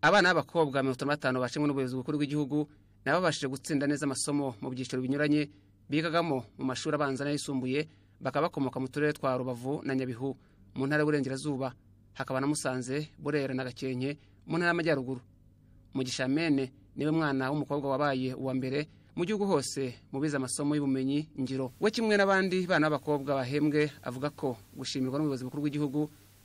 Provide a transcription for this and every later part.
abana b'abakobwa mirongo itanu na batanu bashimwe n'ubuyobozi bukuru bw'igihugu nabo babashije gutsinda neza amasomo mu byiciro binyuranye bigagamo mu mashuri abanza n'ayisumbuye bakaba bakomoka mu turere twa rubavu na nyabihu mu ntara y'uburengerazuba hakaba na musanze burera na gakenke mu ntara y'amajyaruguru mugisha mene niwe mwana w'umukobwa wabaye uwa mbere mu gihugu hose mu bize amasomo y'ubumenyi ngiro we kimwe n'abandi bana b'abakobwa bahembwe avuga ko gushimirwa n'ubuyobozi bukuru bw'igihugu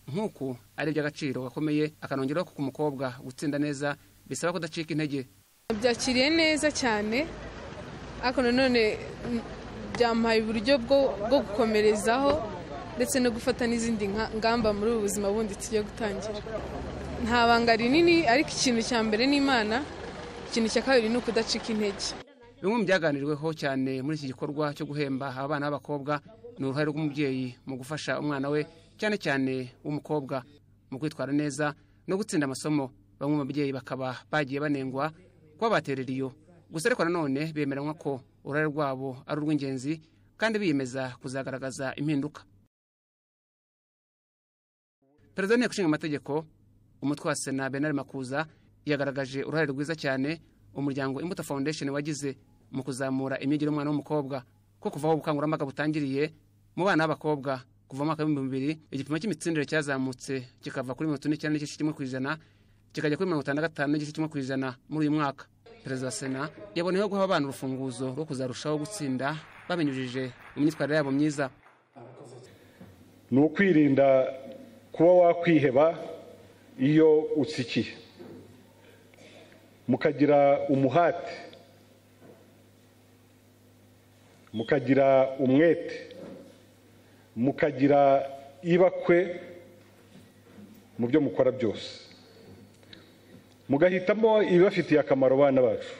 nk'uku ari iby'agaciro gakomeye akanongeraho ko ku mukobwa gutsinda neza bisaba kudacika intege byakiriye neza cyane ariko nanone byamuhaye uburyo bwo bwo gukomerezaho ndetse no gufata n'izindi ngamba muri ubu buzima bundi tugiye gutangira nta banga rinini ariko ikintu cya mbere ni imana ikintu cya kabiri ni ukudacika intege bimwe mu byaganiriweho cyane muri iki gikorwa cyo guhemba aba bana b'abakobwa ni uruhare rw'umubyeyi mu gufasha umwana we cyane cyane w'umukobwa mu kwitwara neza no gutsinda amasomo bamwe mu babyeyi bakaba bagiye banengwa kuba baterera iyo gusa ariko nanone bemeranywa ko uruhare rwabo ari urw'ingenzi kandi biyemeza kuzagaragaza impinduka perezida w'inteko ishinga amategeko umutwe wa sena benari makuza yagaragaje uruhare rwiza cyane umuryango imbuto foundation wagize mu kuzamura imyigire y'umwana w'umukobwa ko kuvaho ubukangurambaga butangiriye mu bana b'abakobwa kuva mu mwaka w'ibihumbi bibiri igipimo cy'imitsindire cyazamutse kikava kuri mirongo ine n'icyenda n'igice kimwe ku ijana kikajya kuri mirongo itanu na gatanu n'igice kimwe ku ijana muri uyu mwaka perezida wa sena yaboneyeho guha abana urufunguzo rwo kuzarushaho gutsinda babinyujije mu myitwarire yabo myiza ni ukwirinda kuba wakwiheba iyo utsikiye mukagira umuhate mukagira umwete mukagira ibakwe mu byo mukora byose mugahitamo ibibafitiye akamaro abana bacu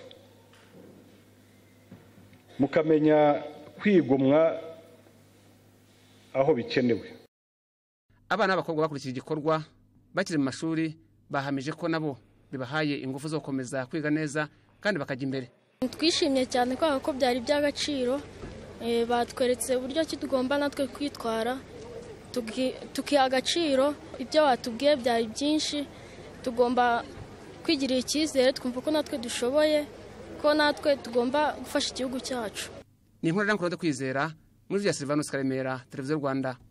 mukamenya kwigomwa aho bikenewe abana b'abakobwa bakurikije igikorwa bakiri mu mashuri bahamije ko nabo bibahaye ingufu zo gukomeza kwiga neza kandi bakajya imbere twishimye cyane kubera ko byari iby'agaciro batweretse uburyo ki tugomba natwe kwitwara tukiha agaciro ibyo batubwiye byari byinshi tugomba kwigirira icyizere twumva ko natwe dushoboye ko natwe tugomba gufasha igihugu cyacu ni inkuru rero kwizera muri bya silvanus karemera televiziyo rwanda